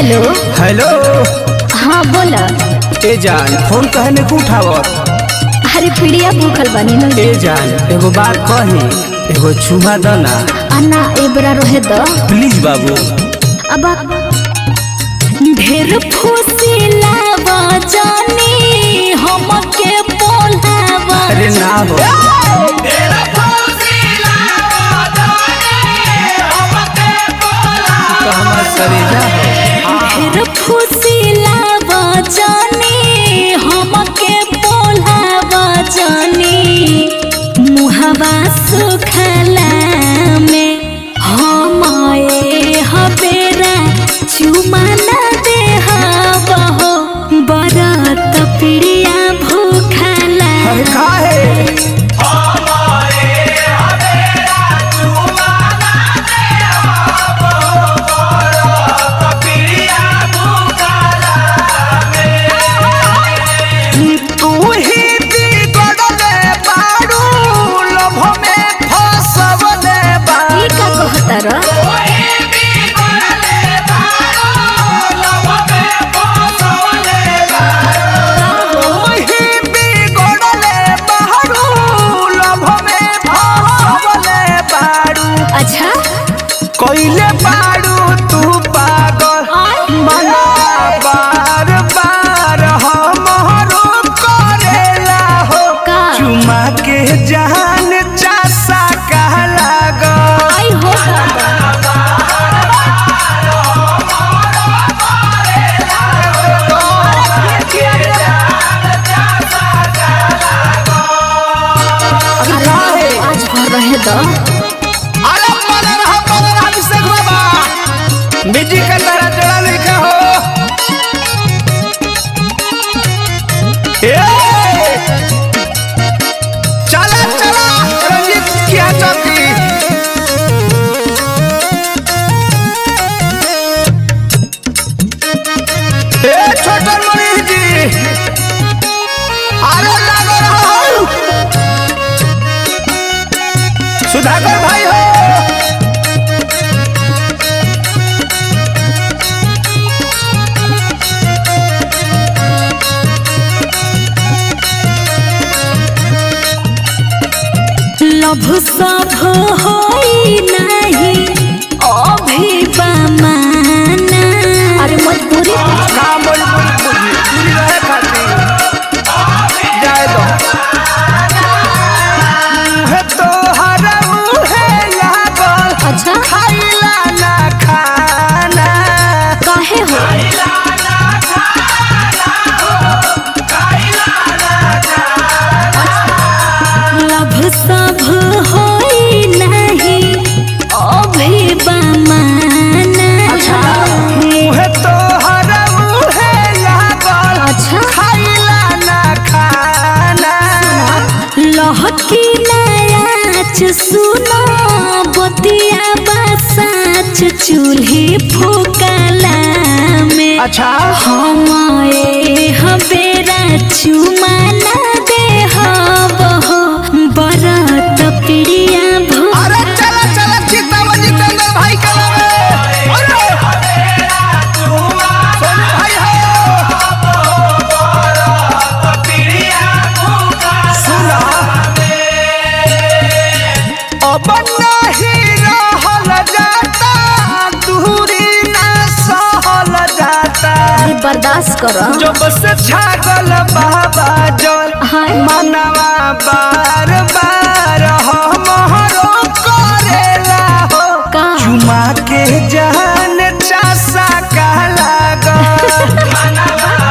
Hello hello हाँ बोला ए जान फोन कहने को उठावत अरे पीड़िया भूखल बनी न ए जान एगो बात कही एगो चुमा द ना अन्ना एबरा रहे द प्लीज बाबू अब ढेर फुसिला बजानी हमके बोलावा अरे ना हो तो हमार करेजा हो ढेर फुसिला बजानी हमके बोलावा जानी मुहवा सुखला में हमाए हबेरा चुमाना दे हो बरत पिड़िया भूखला अरे काहे तू ही बिगड़ले बारू लोभ में फसवले ई का कहता र तू ही बिगड़ले बारू लोभ में फसवले बारू अच्छा कइले बारू तू पागल मना बार बार हमरो करेला हो का चुमा के जान चासा कह लागल आई हो दादा काहे? आज भर रहे द अरे मन रहा मन रहा अभिषेक बाबा बिजी का तरह जड़ा लिखा हो ए! चला चला रंजीत क्या चौकी ए छोटन मनीष जी अरे लागो रहो सुधाकर भाई हो लभ सब होई नहीं अभिमाना अरे मजबूरी काम बोली बोली बोली पूरी रहे खातिर जाए दो है तो हरऊ है लागल अच्छा खाइला ना खाना काहे हो लभ सब होई नहीं अभिमाना है तो हरऊ है लागल अच्छा खाइला ना खाना लहकी नाच सुनो बतिया बसाच चूल्ही फूकला में अच्छा हमारे हबेरा चुमाना दे हो बरत पिड़िया भू अरे चला चला चित्तावन जितेंद्र भाई के लगे अरे सोनू भाई हो सुना अब नहीं रहल जाता दूरी ना सहल जाता अरे बर्दाश्त करो जब से छागल बाबा जल हाय मनवा बार बार हमरो करेला हो का चुमा के जान चासा का लागल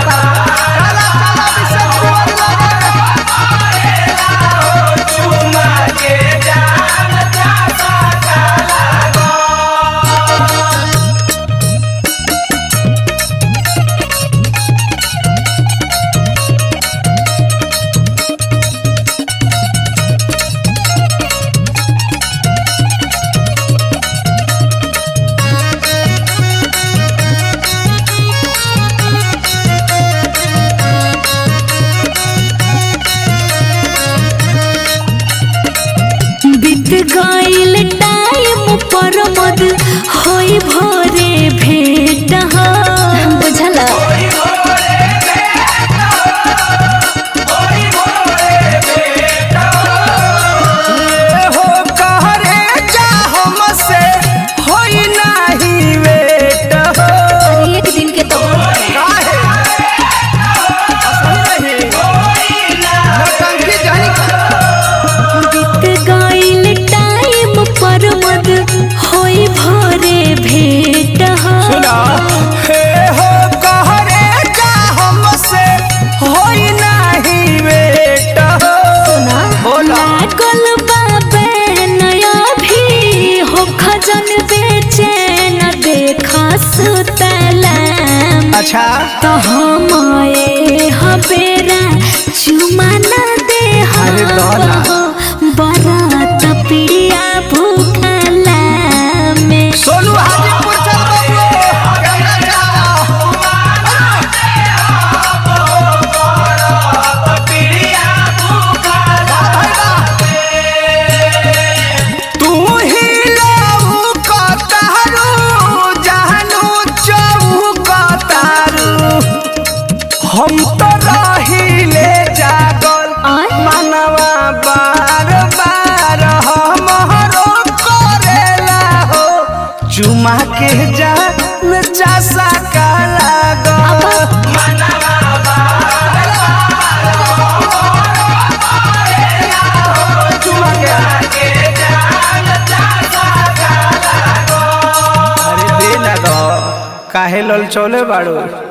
बीत गईल टाइम पर मद होई भोरे भेट हो बुझाला ए हो कहरे जा हमसे होई नाही वेट हो अरे एक दिन के तो काहे असली नहीं नौटंकी जानी का बीत गइल टाइम पर मद होई भोरे भेट हो सुना हे हो कहरे जा हमसे होई नाही वेट हो सुना बोला। लागल बाबे नया भी हो खजन बेचैन देखा सुतलम अच्छा तो हमारे हबेरा चुमा न दे अरे डोला। बरात पिड़िया भूखला में सोनू हाजीपुर चल बबलू गंगा जा तू ही लहू कतारू जहनू चहू कतारू हम तो रहिले जागल आय? मनवा बार बार हमरो करेला हो चुमा के जान चासा का लागल चुमा के अरे दे ना दो काहे लल चौले बाड़ू